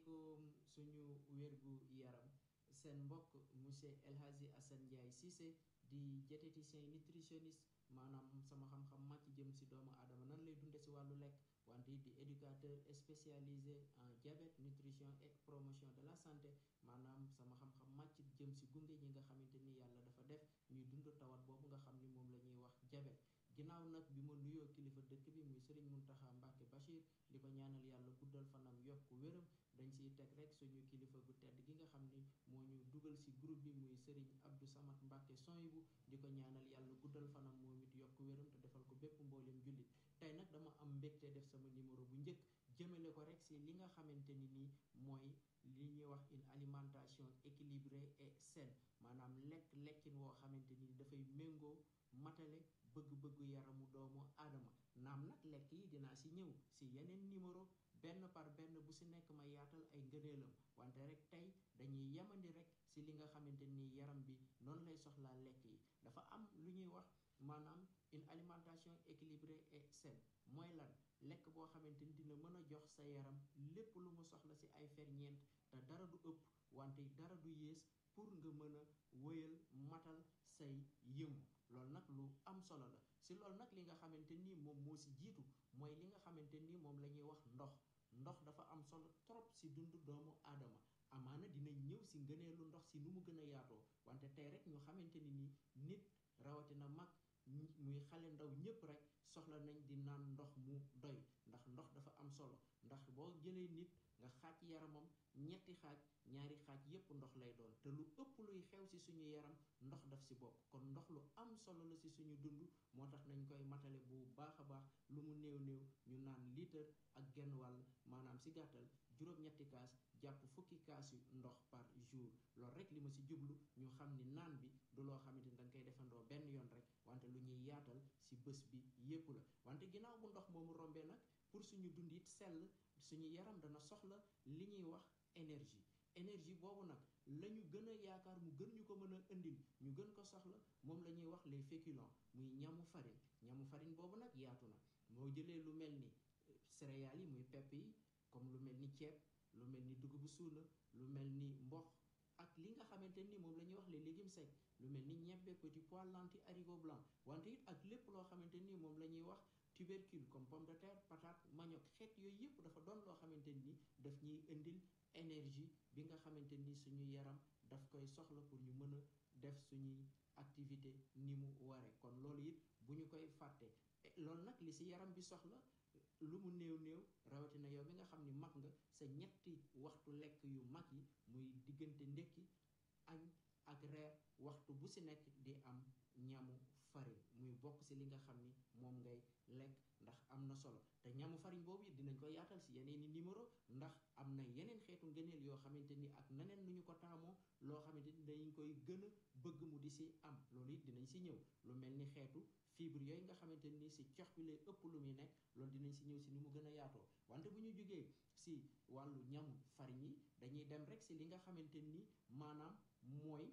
asalaamaaleykum suñu wérgu yaram seen mbokk monsieur El Hadji Assane Ndiaye Cissé di diététicien nutritionniste maanaam sama xam-xam màcc jëm si doomu aadama nan lay dunde si wàllu lekk wante di éducateur spécialisé en diabète nutrition et promotion de la santé maanaam sama xam-xam màcc jëm si gunge ñi nga xamante ni yàlla dafa def ñuy dund tawat boobu nga xam ni moom la ñuy wax diabète ginnaaw nag bi ma nuyoo kilifa dëkk bi muy Serigne Mountakha Mbacké Bachir di ko ñaanal yàlla guddal fanam yokk wéram dañ siy teg rek suñu kilifa gu tedd gi nga xam ni moo ñu dugal si groupe bi muy Serigne Abdou Samad Mbacké Soyibu di ko ñaanal yàlla guddal fanam moom it yokk wéram te defal ko bépp mboolem jullit tey nag dama am mbégte def sama numéro bu njëkk jëmale ko rek si li nga xamante ni nii mooy li ñuy wax une alimentation équilibrée et saine maanaam lekk lekkin woo xamante ni dafay méngoo matale bëgg-bëggu yaramu doomu aadama naam nag lekk yi dinaa si ñëw si yeneen numéro benn par benn bu si nekk ma yaatal ay ngëneelam wante rek tey dañuy yemandi rek si li nga xamante ni yaram bi noonu lay soxlaa lekk yi dafa am lu ñuy wax maanaam une alimentation équilibrée et saine mooy lan lekk boo xamante ni dina mën a jox sa yaram lépp lu mu soxla si ay ferñeent te dara du ëpp wante dara du yées pour nga mën a wëyal matal say yëngu loolu nag lu am solo la si loolu nag li nga xamante nii moom moo si jiitu mooy li nga xamante nii moom la ñuy wax ndox ndox dafa am solo trop si dundu doomu aadama amaana dinañ ñëw si ngëneelu ndox si nu mu gën a yaatoo wante tey rek ñu xamante ni nii nit rawatina mag muy xale ndaw ñëpp rek soxla nañ di naan ndox mu doy ndax ndox dafa am solo ndax boo jëlee nit nga xaaj yaramam ñetti xaaj ñaari xaaj yépp ndox lay doon te lu ëpp luy xew ci suñu yaram ndox daf ci bokk kon ndox lu am solo la ci suñu dund moo tax nañ koy matale bu baax a baax lu mu néew néew ñu naan litre ak genn wàll maanaam ci gàttal juróom-ñetti kaas jàpp fukki kaas yu ndox par jour loolu rek li ma ci jublu ñu xam ni naan bi du loo xamante ni dañ koy defandoo benn yoon rek wante lu ñuy yaatal ci bés bi yépp la wante ginnaaw bu ndox moomu rombee nag pour suñu dund it sell suñu yaram dana soxla li ñuy wax énergie énergie boobu nag la ñu gën a yaakaar mu gën ñu ko mën a indil ñu gën ko soxla moom la ñuy wax les féculents muy ñamu farine ñamu farine boobu nag yaatu na moo jëlee lu mel ni céréales yi muy pepp yi comme lu mel ni ceeb lu mel ni dugubu suuna lu mel ni mboq ak li nga xamante ni moom la ñuy wax les légumes secs lu mel ni ñebbe petit pois lentilles haricots blancs wante it ak lépp loo xamante ni moom la ñuy wax tubercule comme pomme de terre patate manioc xeet yooyu yëpp dafa doon loo xamante ni daf ñuy indil énergie bi nga xamante ni suñu yaram daf koy soxla pour ñu mën a def suñuy activité ni mu ware kon loolu it bu ñu koy fàtte loolu nag li ci yaram bi soxla lu mu néew néew rawatina yow mi nga xam ni mag nga sa ñetti waxtu lekk yu mag yi muy diggante ndekki añ ak reer waxtu bu ci nekk di am ñamu farine muy bokk ci li nga xam ni moom ngay lekk ndax am na solo te ñamu farine boobu it dinañ ko yaatal ci yeneen i numéro ndax am na yeneen xeetu ngëneel yoo xamante ni ak neneen nu ñu ko taamoo loo xamante ni dañ koy gën a bëgg mu di ci am loolu it dinañ ci ñëw lu mel ni xeetu fibre yooyu nga xamante ni ci cox bi lay ëpp lu muy nekk loolu dinañ ci ñëw ci ni mu gën a yaatoo wante bu ñu jógee ci wàllu ñamu farine yi dañuy dem rek ci li nga xamante ni maanaam mooy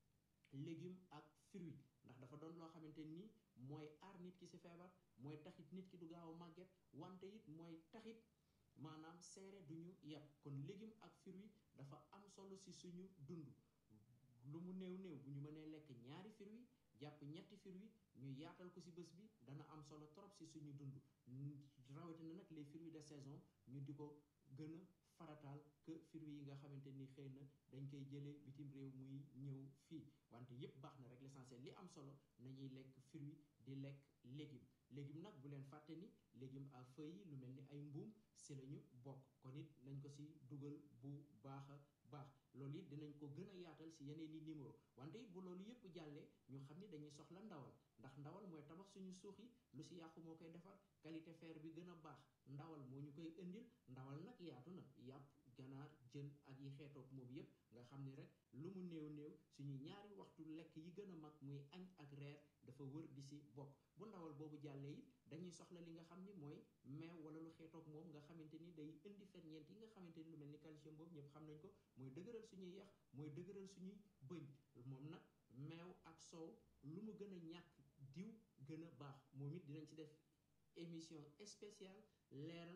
légume ak fruit ndax dafa doon loo xamante ni mooy aar nit ki ci feebar mooy taxit nit ki du gaaw a màgget wante it mooy taxit maanaam seere du ñu yàpp kon légume ak fruit dafa am solo ci suñu dund lu mu néew néew bu ñu mënee lekk ñaari fruit jàpp ñetti fruit ñu yaatal ko ci bés bi dana am solo trop ci suñu dund rawatina nag les fruits de saison ñu di ko gën a farataal que fruits yi nga xamante ni xëy na dañ koy jëlee bitim réew muy ñëw fii wante yépp baax na rek l'essentiel li am solo nañuy lekk fruit di lekk légume légume nag bu leen fàtte ni légume à feuilles yi lu mel ni ay mbuum ci lañu bokk kon it nañ ko ci dugal bu baax a baax loolu it dinañ ko gën a yaatal ci yeneen i numéro wante it bu loolu yépp jàllee ñu xam ni dañuy soxla ndawal ndax ndawal mooy tabax suñu suux yi lu ci yàqu moo koy defar qualité fer bi gën a baax ndawal moo ñu koy indil ndawal nag yaatu na yàpp ganaar jën ak yi xeetoog moom yépp nga xam ni rek lu mu néew néew suñu ñaari waxtu lekk yi gën a mag muy añ ak reer dafa wër di ci bokk bu ndawal boobu jàllee it dañuy soxla li nga xam ni mooy meew wala lu xeetoog moom nga xamante ni day indi ferñeent yi nga xamante ni lu mel ni calcium boobu ñëpp xam nañ ko mooy dëgëral suñuy yax mooy dëgëral suñuy bëñ moom nag meew ak soow lu mu gën a ñàkk diw gën a baax moom it dinañ ci def émission spéciale leeral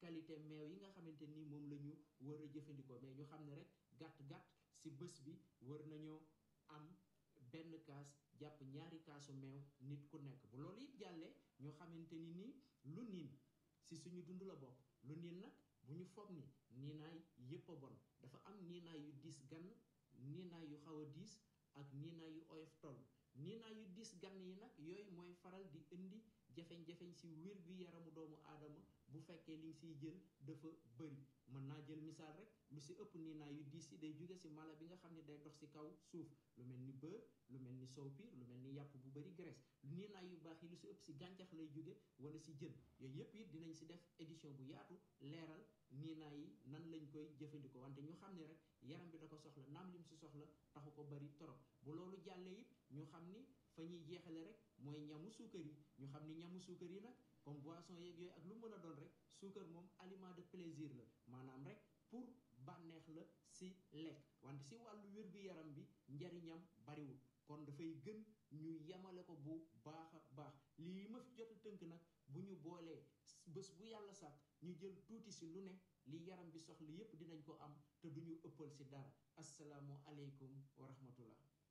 qualité meew yi nga xamante ni moom la ñu war a jëfandikoo mais ñu xam ne rek gàtt-gàtt si bés bi war nañoo am benn kaas jàpp ñaari kaasu meew nit ku nekk bu loolu it jàllee ñu xamante ni nii lu niin si suñu dund la bokk lu niin nag bu ñu foog ni niinaay yépp a bon dafa am niinaay yu diis gann niinaay yu xaw a diis ak niinaay yu oyof toll niinaay yu diis gann yi nag yooyu mooy faral di indi jafeñ-jafeñ si wér gu yaramu doomu aadama bu fekkee li nga siy jël dafa bëri mën naa jël misaal rek lu si ëpp niinaay yu diis yi day jóge si mala bi nga xam ne day dox si kaw suuf lu mel ni beurre lu mel ni soow piir lu mel ni yàpp bu bëri graisse niinaay yu baax yi lu si ëpp si gàncax lay jóge wala si jën yooyu yëpp it dinañ si def édition bu yaatu leeral niinaay yi nan lañ koy jëfandikoo wante ñu xam ne rek yaram bi da ko soxla naam lim si soxla taxu ko bëri torop bu loolu jàllee it ñu xam ni fa ñuy jeexale rek mooy ñamu suukar yi ñu xam ni ñamu suukar yi nag comme boisson yeeg yooyu ak lu mën a doon rek suukar moom aliment de plaisir la maanaam rek pour bànneex la si lekk wante si wàllu wér-gu-yaram bi njariñam bariwul kon dafay gën ñu yemale ko bu baax a baax lii ma fi jot a tënk nag bu ñu boolee bés bu yàlla sàkk ñu jël tuuti si lu ne li yaram bi soxla yépp dinañ ko am te duñu ëppal si dara asalaamu aleykum wa rahmatullah